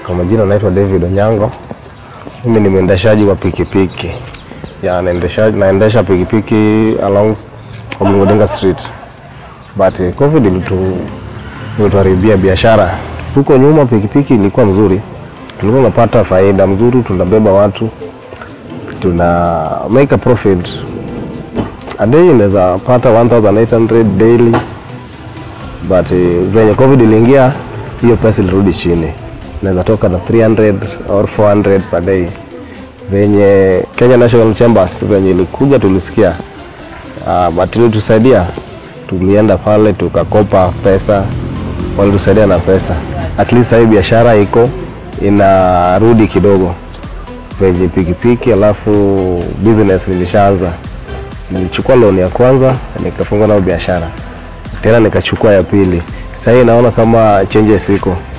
Kwa majina naitwa David Onyango. Mimi ni mwendeshaji wa pikipiki. Ya naendesha naendesha pikipiki along Omni Odinga Street. But eh, COVID ilitu ilituharibia biashara. Huko nyuma pikipiki ilikuwa mzuri. Tulikuwa tunapata faida mzuri, tunabeba watu. Tuna make a profit. A day inaweza pata 1800 daily. But eh, venye COVID iliingia hiyo pesa ilirudi chini inaweza toka na 300 or 400 per day. Venye Kenya National Chambers venye ilikuja tulisikia, uh, but ilitusaidia, tulienda pale tukakopa pesa, walitusaidia na pesa. At least sahii biashara iko inarudi kidogo venye pikipiki, alafu business nilishaanza. Nilichukua loan ya kwanza nikafungua nayo biashara, tena nikachukua ya pili. Sahii naona kama changes iko